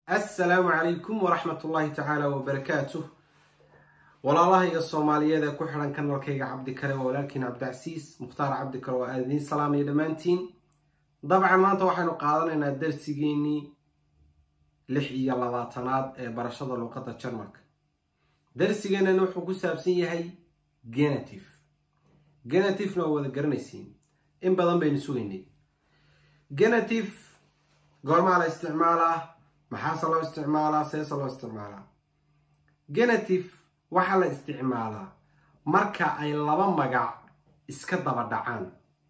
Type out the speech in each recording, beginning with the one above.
assalaamu calaykum waraxmat ullaahi tacaala wabarakaatuh walaalahayga soomaaliyeed ee ku xidhan kanalkayga cabdikare waa walaalkiin cabdicasiis mukhtaar cabdikare waa aadiin salaamaya dhammaantiin dabcan maanta waxaynu qaadanaynaa darsigeenii lix iyo labaatanaad ee barashada luuqadda jarmalka darsigeenani wuxuu ku saabsan yahay genative genativena waa wada garanaysiin in badan baynu sugaynay genative goormaa la isticmaalaa maxaase loo isticmaalaa seese loo isticmaalaa genative waxaa la isticmaalaa marka ay laba magac iska daba dhacaan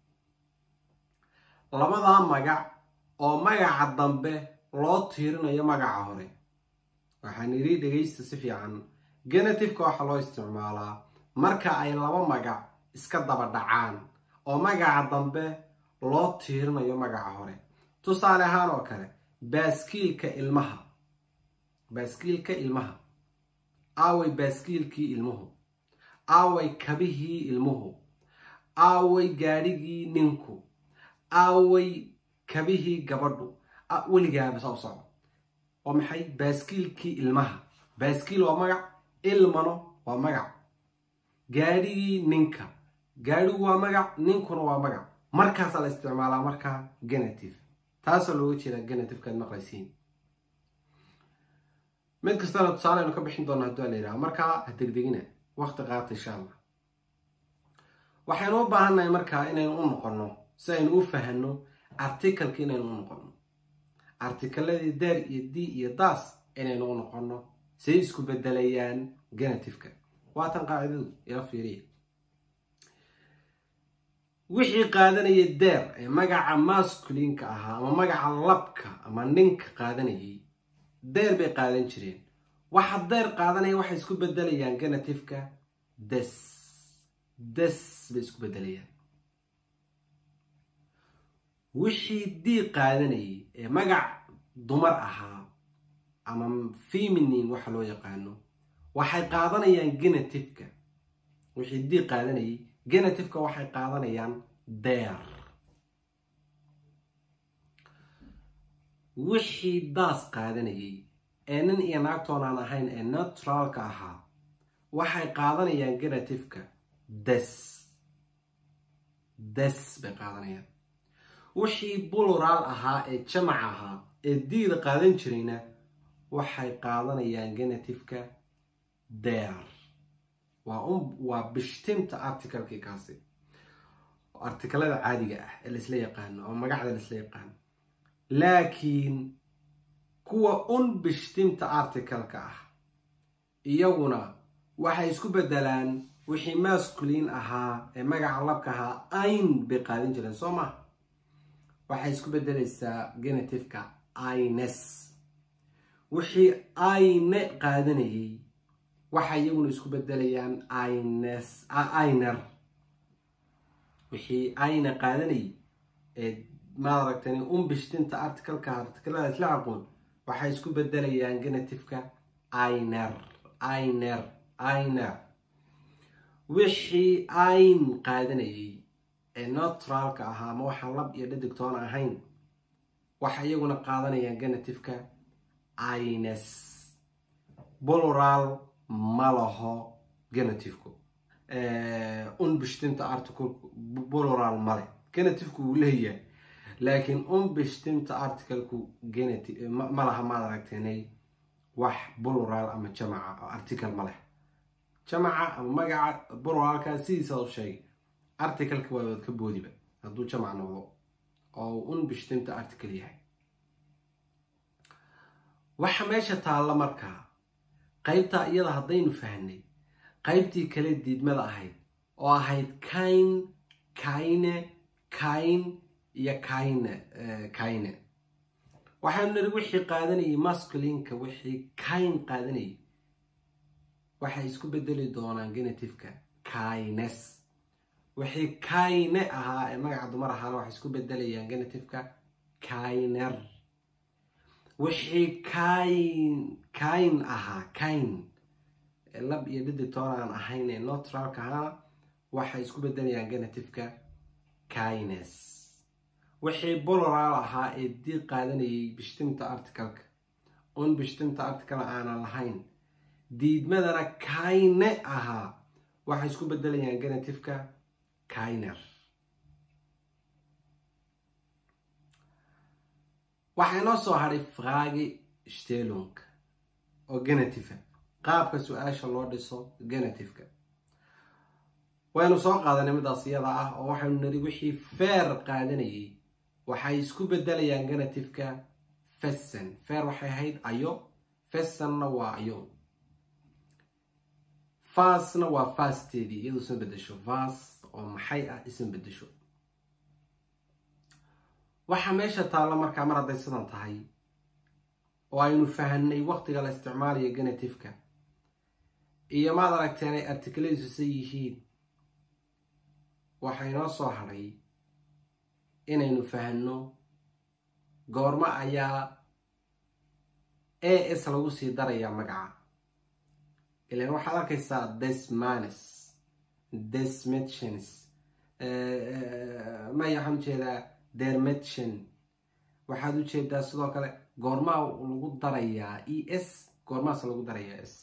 labadaa magac oo magaca dambe loo tiirinayo magaca hore waxaan idhi dhegaysta si fiican genativeka waxaa loo isticmaalaa marka ay laba magac iska daba dhacaan oo magaca dambe loo tiirinayo magaca hore tusaale ahaan oo kale baaskiilka ilmaha baaskiilka ilmaha aaway baaskiilkii ilmuhu aaway kabihii ilmuhu aaway gaadhigii ninku aaway kabihii gabadhu weligaaba soo soco waa maxay baaskiilkii ilmaha baaskiil waa magac ilmano waa magac gaadhigii ninka gaadhigu waa magac ninkuna waa magac markaasaa la isticmaalaa markaa genative taasoo looga jeedaa genativekaad maqlaysiin mid kastana tusaale aynu ka bixin doona haddua la yidhaha markaa ha degdegina wakti qaata insha allah waxaynu u baahannahay markaa inaynu u noqonno si aynu u fahanno articalka inaynu u noqonno artikaladii daar iyo d iyo daas inaynu u noqonno say isku bedelayaan genativeka waatan qaacidadu ila fiiriya wixii qaadanaya deer ee magaca masculinka ahaa ama magaca labka ama ninka qaadanayay deer bay qaadan jireen waxa deer qaadanaya waxay isku bedelayaan genativeka des des bay isku bedelayaan wixii dii qaadanayay ee magac dumar ahaa ama feminin waxa loo yaqaano waxay qaadanayaan genativeka wixii dii qaadanayay genativeka waxay qaadanayaan deer wixii daas qaadanayay ee nin iyo naagtoonaan ahayn ee neutraalka ahaa waxay qaadanayaan genativeka des des bay qaadanayaan wixii buluraal ahaa ee jamac ahaa ee diida qaadan jirayna waxay qaadanayaan genativeka deer waa bishtimta articalkii kaasi artikalada caadiga ah ee laisla yaqaano ama magacda laisla yaqaano laakiin kuwa un bishtimta articalka ah iyaguna waxay isku bedelaan wixii masculiin ahaa ee magaca labka ahaa ayn bay qaadan jireen soo ma waxay isku bedelaysaa genativeka ines wixii ayne qaadanayay waxay iyaguna isku bedelayaan iner wixii ayna qaadanayay ee maad aragtani unbishtinta articalka articalada isla aqoon waxay isku bedelayaan genativeka iner iner iner wixii ayn qaadanayay ee neutraalka ahaa ama waxaan lab iyo dhadigtoon ahayn waxay iyaguna qaadanayaan genativeka ines boloral ma laho genativeku unbishtimta articalku boloral male genativku wuu leeyahay laakiin unbishtimta articalku ma laha maad aragteenay wax boloral ama jamaca oo article ma leh jamaca ama magaca boloralka sidiisa u sheegay articalka waa wad ka boodiba hadduu jamac noqdo oo unbishtimta article yahay waxa meesha taalla markaa qaybtaa iyada haddaynu fahnay qaybtii kale diidmada ahayd oo ahayd kayn kayne kayn iyo kayne kayne waxaynu niri wixii qaadanayay masculinka wixii kayn qaadanayay waxay isku bedeli doonaan genativeka kaynes wixii kayne ahaa ee magaca dumar ahaana waxay isku bedelayaan genativeka kayner wixii kayn kayn ahaa kayn lab iyo dhiditoon aan ahayn ee neutralka ahaana waxay isku bedelayaan genativeka kaynes wixii boloral ahaa ee dii qaadanayay bishtimta articalka unbishtinta artikala aanan lahayn diidmadana kayne ahaa waxay isku bedelayaan genetifka kayner waxaa inoo soo hadhay fragi stelung oo genetifa qaabka su-aasha loo dhiso genetifka waynu soo qaadanay midaas iyada ah oo waxaynu niri wixii feer qaadanayay waxay isku bedelayaan genetifka fessen feer waxay ahayd ayo fessenna waa ayo fasna waa fasteedii iyadu isma bedesho fas oo maxay ah isma bedesho waxaa meesha taalla markaa mar hadday sidan tahay oo aynu fahanay waqtiga la isticmaalayo genetifka iyo maad aragteen ay articuladiisusa yihiin waxaa inoo soo hadhay inaynu fahanno goormo ayaa a s lagu sii darayaa magaca ilan waxaad arkaysaa desmanes desmettions maya waxaan ujeedaa dermettion waxaad ujeedaa sidoo kale goormaa lagu darayaa e s goormaas lagu darayaa s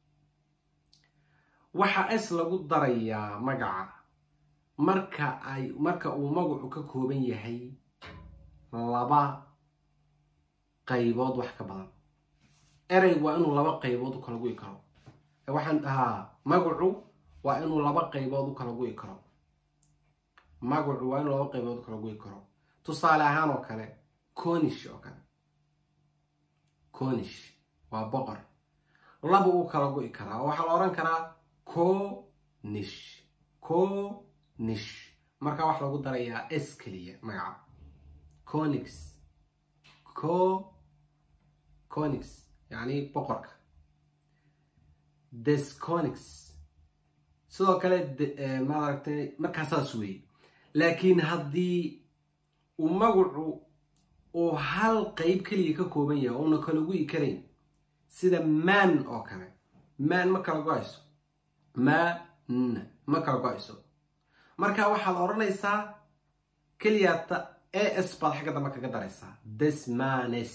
waxa s lagu darayaa magaca marka ay marka uu magacu ka kooban yahay laba qaybood wax ka badan erey waa inuu laba qaybood u kala gu'i karo waxaan dhahaa magacu waa inuu laba qaybood u kala gu'i karo magacu waa inuu laba qaybood u kala gu'i karo tusaale ahaan oo kale conish oo kale conish waa boqor laba u kala gu'i karaa oo waxaa la odhan karaa conish conish markaa wax lagu darayaa s keliya magaca conix co conix yacni boqorka desconix sidoo kale maaragtay markaa saas weeye laakiin haddii uu magacu uu hal qeyb keliya ka kooban yahay ouna kala gu'i karayn sida man oo kale man ma kala go-ayso man ma kala go-ayso marka waxaad odhanaysaa keliyaata a s baad xagga dambe kaga daraysaa desmanes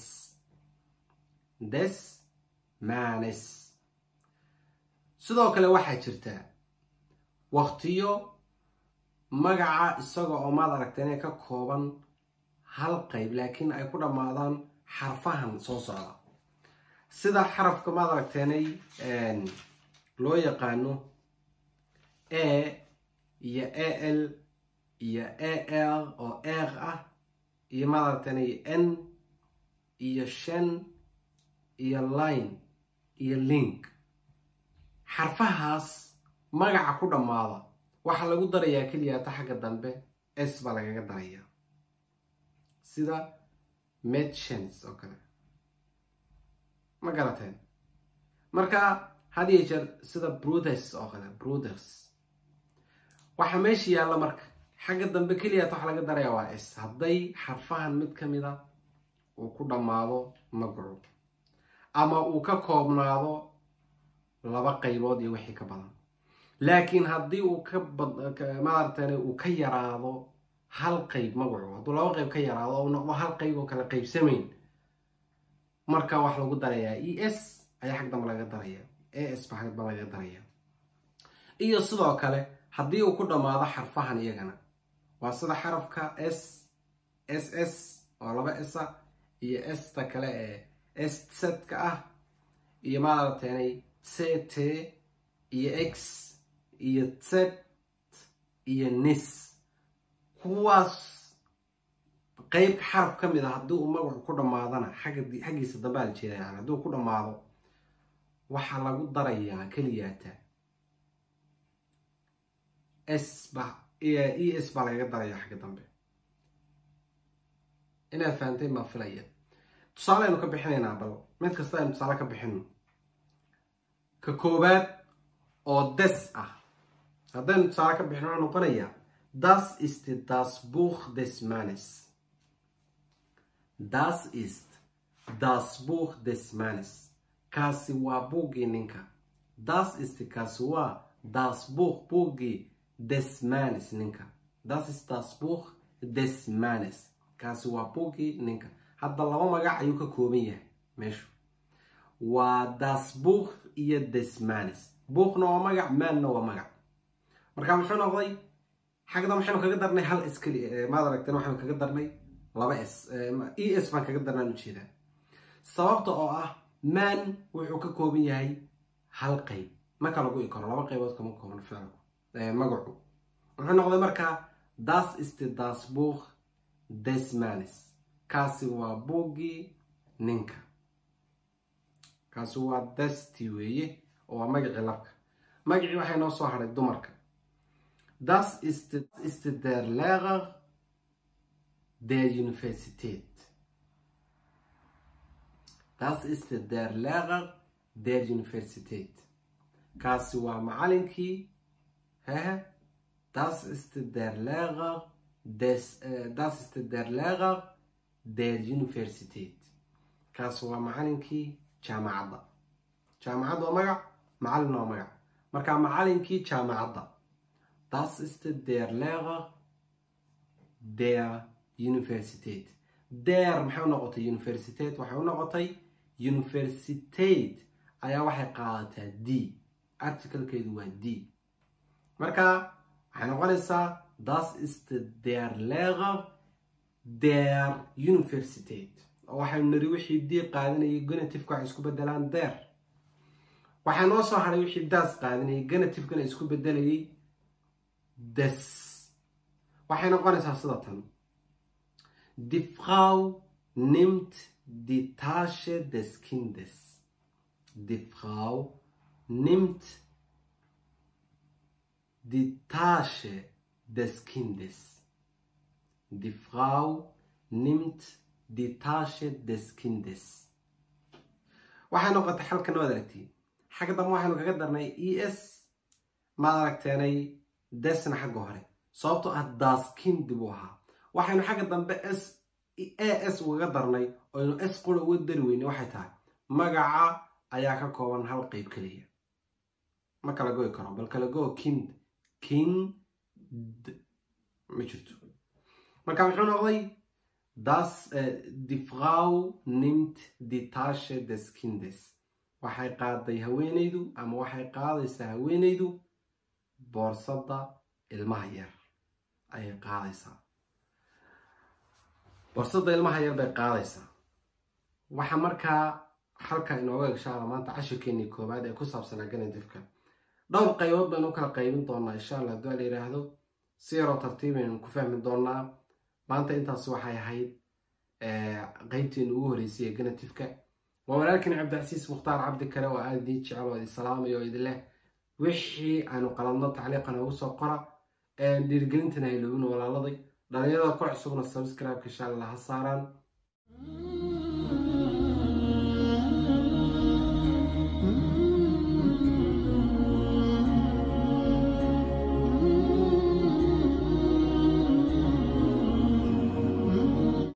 desmanes sidoo kale waxaa jirtaa waqtiyo magaca isaga oo maad aragta inay ka kooban hal qayb laakiin ay ku dhammaadaan xarfahan soo socda sida xarafka maad aragteenay loo yaqaano a iyo a l iyo a l oo eeq ah iyo maad aragteenay n iyo shan iyo line iyo link xarfahaas magaca ku dhammaada waxaa lagu darayaa keliyaata xagga dambe s baa lagaga darayaa sida medchans oo kale ma garateen marka had iyo jeer sida bruthes oo kale bruthes waxaa meesha yaalla marka xagga dambe keliyaata waxa laga darayaa waa s hadday xarfahan mid ka mida uu ku dhammaado magacu ama uu ka koobnaado laba qaybood iyo wixii ka badan laakiin haddii uu ka maaragtan uu ka yaraado hal qayb magacu hadduu laba qayb ka yaraado oo noqdo hal qayb oo kale qaybsamayn marka wax lagu darayaa e s ayaa xag dambe laga daraya a s ba xag dambe laga daraya iyo sidoo kale haddii uu ku dhammaado xarfahan iyagana waa sida xarafka s s s oo laba esa iyo esta kale ee stsedka ah iyo maaragtanay c t iyo x iyo z iyo nis kuwaas qeyb xaraf ka mid a haddii uu magacu ku dhammaadana xaggiisa dambe al jeeda yani haddii uu ku dhammaado waxaa lagu darayaa keliyaata s ba e s baa lagaga daraya xagga dambe inaad fahamtay maa filaya tusaale aynu ka bixinaynaa bal mid kasta aynu tusaale ka bixino ka koowaad oo des ah haddaynu tusaale ka bixino waxuu noqonayaa das ist das buch des mannes das ist das buch des mannes kaasi waa buuggii ninka das ist kaasi waa das buch buuggii des mannes ninka das ist das buch des mannes kaasi waa buuggii ninka hadda laba magac ayuu ka kooban yahay meeshu waa das buuk iyo desmanis buukna waa magac maanna waa magac marka muxuu noqday xagda maxaynu kaga darnay hal s keli maad aragteen waxaynu kaga darnay laba s e s baan kaga darnaan ujeedaa sababta oo ah man wuxuu ka kooban yahay hal qayb marka lagu i karo laba qaybood kama kooban ficilku magacu wuxuu noqday markaa das ist das buuk des manis kaasi waa buuggii ninka kaasi waa dasti weeye oo waa magacii labka magacii waxay noo soo hadhay dumarka das ist, ist der lehrer der universität das ist der lehrer der universität kaasi waa macalinkii hehe das ist der lehrer des äh, das ist der lehrer der universität kaasi waa macalinkii jaamacadda jaamacadda waa magac macalina waa magac marka macalinkii jaamacadda das ist der lehrer der universität der maxay u noqotay universität waxay u noqotay universität ayaa waxay qaadataa d articlekeedu waa d marka waxay noqonaysaa das ist der lehrer der universität oo waxaynu niri wixii d qaadanayay genetifka waxay isku bedelaan der waxaa noo soo hadhay wixii daas qaadanayay genetifkana isku bedelayay des waxay noqonaysaa sida tan die frau nimmt die tasche des kindes die frau nimmt die tasche des kindes die frau nimmt die tasche des kindes waxay noqotay xalkan waad aragtiin xagga dambe waxaynu kaga darnay e s maad aragteenay desna xagga hore sababtoo ah daskind buu ahaa waxaynu xagga dambe s a s ugaga darnay oynu s qura uga dari weyne waxay tahay magaca ayaa ka kooban hal qeyb keliya ma kala goy karo bal kala go kind kind ma jirto marka muxuu noqday das die frau nimmt die tasche des kindes waxay qaaday haweenaydu ama waxay qaadaysaa haweenaydu boorsada ilmaha yar ayay qaadaysaa boorsada ilmaha yar bay qaadaysaa waxa markaa halka inooga inshaalla maanta cashirkeenii koowaad ee ku saabsanaa genetifka dhowr qaybood baynu kala qaybin doonaa insha allah hadduu la yidhaahdo si yaroo tartiibaynu ku fahmi doonaa maanta intaas waxay ahayd qeybteenu ugu horreysay ee genetifka waa walaalkiin cabdicasiis mukhtaar cabdi kale oo aada idii jecel oo idin salaamayo oo idin leh wixii aanu qaladno tacliiqa noogu soo qora dhiirigelintana hayloobin walaaladay dhalinyarada ku cusubna subscribe-ka insha allah ha saaraan